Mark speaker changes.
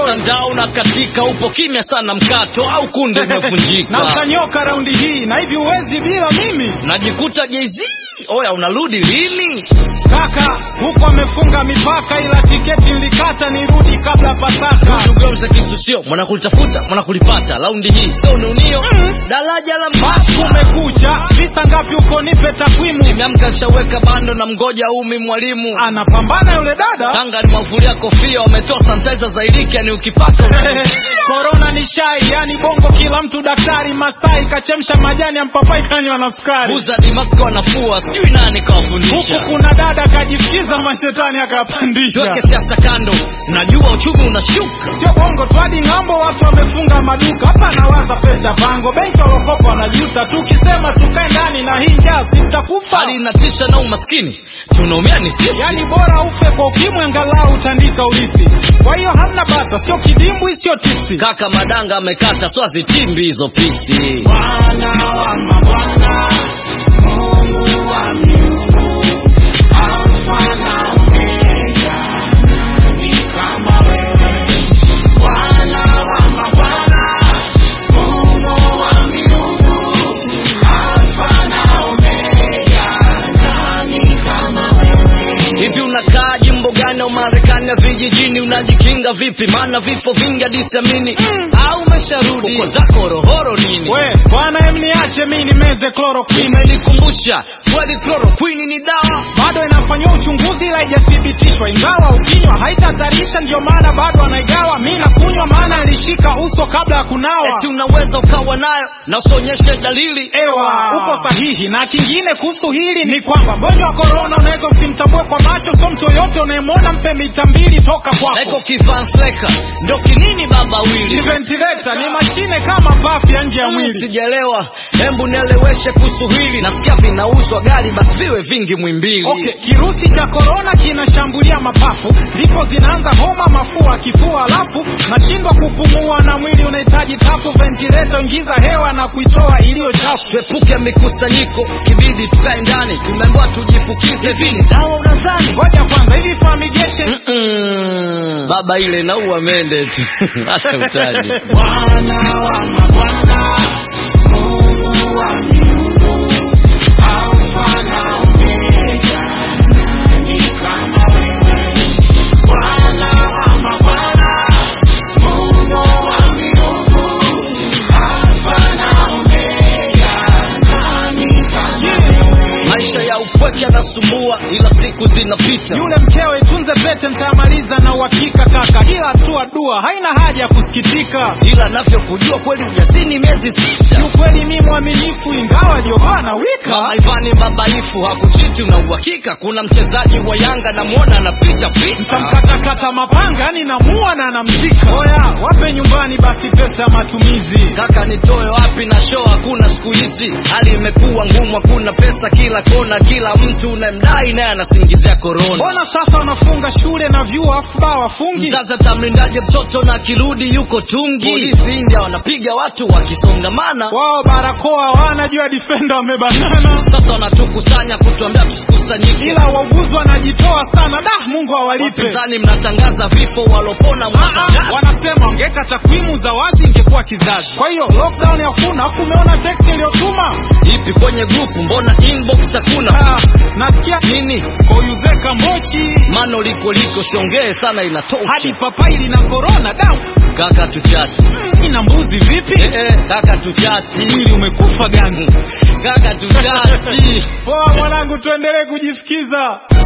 Speaker 1: mtandao na katika upo kimya sana mkato au kunde
Speaker 2: na
Speaker 1: umevunjika
Speaker 2: utanyoka raundi hii na hivi uwezi bila mimi
Speaker 1: najikuta jz oya unarudi lini
Speaker 2: kaka huko amefunga mipaka ila tiketi nilikata nirudi kabla pasaka
Speaker 1: tugeuze kisusio mwanakulitafuta mwanakulipata laundi hii sio niunio daraja la
Speaker 2: basi
Speaker 1: mbasa
Speaker 2: kumekucha visa ngapi huko nipe takwimu
Speaker 1: nimeamka nshaweka bando na mgoja umi mwalimu
Speaker 2: anapambana yule dada
Speaker 1: tanga limavulia kofia wametoa sanitizer za iliki yani ukipaka
Speaker 2: korona ni shai yani bongo kila mtu daktari masai kachemsha majani ya mpapai kanywa na sukari
Speaker 1: buza dimaski wanafua sijui nani
Speaker 2: huku
Speaker 1: kawafundisha
Speaker 2: kuna dada kajifikiza mashetani akapandisha
Speaker 1: tuweke siasa kando najua uchumi unashuka
Speaker 2: sio bongo tu hadi ng'ambo watu wamefunga maduka hapa nawaza pesa pango benki walokopa wanajuta tukisema tukae ndani na hii njaa si mtakufa
Speaker 1: hali inatisha na umaskini tunaumia ni sisi
Speaker 2: yani bora ufe kwa ukimwi angalau utandika urithi kwa hiyo hamna bata sio kidimbwi sio tisi
Speaker 1: kaka madanga amekata swazi timbi hizo pisi
Speaker 2: Bwana wa mabwana, Mungu wa miungu, Alfa na Omega, nani kama wewe? Bwana wa mabwana, Mungu wa miungu, Alfa na Omega, nani kama wewe?
Speaker 1: hivi unakaa jimbo gani au marekani ya vijijini unajikinga vipi maana vifo vingi hadisamini au umesharudi uko zako rohoro nini
Speaker 2: We, bwana emniache mi nimeze chloroquine.
Speaker 1: imenikumbusha kweli chloroquine ni dawa
Speaker 2: bado inafanyiwa uchunguzi ila haijathibitishwa ingawa ukinywa haitatarisha ndio maana bado anaigawa mi nakunywa maana alishika uso kabla ya kunawa
Speaker 1: eti unaweza ukawa nayo na usionyeshe dalili
Speaker 2: ewa uko sahihi na kingine kuhusu hili ni kwamba mgonjwa wa korona unaweza usimtambue kwa macho so mtu yoyote unayemwona mpe mita mbili toka
Speaker 1: eko
Speaker 2: kwako
Speaker 1: kivansleka ndo kinini baba
Speaker 2: ni
Speaker 1: wili
Speaker 2: ventilator ni mashine kama pafu ya nje ya
Speaker 1: Mm,
Speaker 2: mwili
Speaker 1: sijaelewa hembu nieleweshe kuhusu hili nasikia vinauzwa gari basi viwe vingi mwimbili
Speaker 2: Okay, kirusi cha korona kinashambulia mapafu, ndipo zinaanza homa, mafua, kifua, alafu nashindwa kupumua na mwili unahitaji tafu, ventilator, ingiza hewa na kuitoa iliyo chafu.
Speaker 1: tuepuke mikusanyiko kibidi tukae ndani tumeambiwa tujifukize vini dawa unadhani
Speaker 2: Ngoja kwanza, hivi fumigation
Speaker 1: Mm-mm. baba ile naua mende tu acha utaji
Speaker 2: Bwana wa mabwana, Mungu wa miungu, Alfa na Omega, nani kama wewe? Bwana wa mabwana, Mungu wa miungu, Alfa na Omega, nani kama wewe?
Speaker 1: maisha ya upweke yanasumbua ila siku zinapita
Speaker 2: Yule mkewe tunze pete, mtamaliza na uhakika kaka, ila tu dua haina haja ya kusikitika.
Speaker 1: ila navyokujua kweli ujasini miezi sita
Speaker 2: Kiukweli mi mwaminifu, ingawa Jehova na wika
Speaker 1: mama ivani babaifu hakuchiti una uhakika kuna mchezaji wa yanga namwona anapita pita
Speaker 2: tamkatakata mapanga, yani namua na namzika. Oya, wape nyumbani basi pesa ya matumizi.
Speaker 1: kaka nitoe wapi na show hakuna siku hizi hali imekuwa ngumu hakuna pesa kila kona kila mtu unayemdai naye anasingizia korona
Speaker 2: Mbona sasa wanafunga shule na vyuo afu baa wafungi?
Speaker 1: mzazi atamlindaje mtoto na akirudi yuko tungi polisi india wanapiga watu wakisongamana
Speaker 2: Wao barakoa wanajua defender wamebanana,
Speaker 1: sasa wanatukusanya kutuambia tusikusanyike
Speaker 2: ila wauguzi wanajitoa sana. Da, Mungu awalipe.
Speaker 1: wapinzani mnatangaza vifo walopona
Speaker 2: Ah,
Speaker 1: mnatangaza
Speaker 2: wanasema ongeka takwimu za wazi ingekuwa kizazi. Kwa hiyo lockdown hakuna, afu umeona text iliyotuma
Speaker 1: ipi kwenye grupu mbona inbox hakuna
Speaker 2: Ah, nasikia
Speaker 1: nini
Speaker 2: koyuzeka mbochi
Speaker 1: mano liko liko siongee sana inatosha
Speaker 2: hadi papai lina korona da
Speaker 1: kaka tuchati
Speaker 2: ina mbuzi vipi?
Speaker 1: eh, eh, kaka tuchati
Speaker 2: Mwili umekufa gani?
Speaker 1: kaka tuchati
Speaker 2: Poa mwanangu, tuendelee kujifikiza.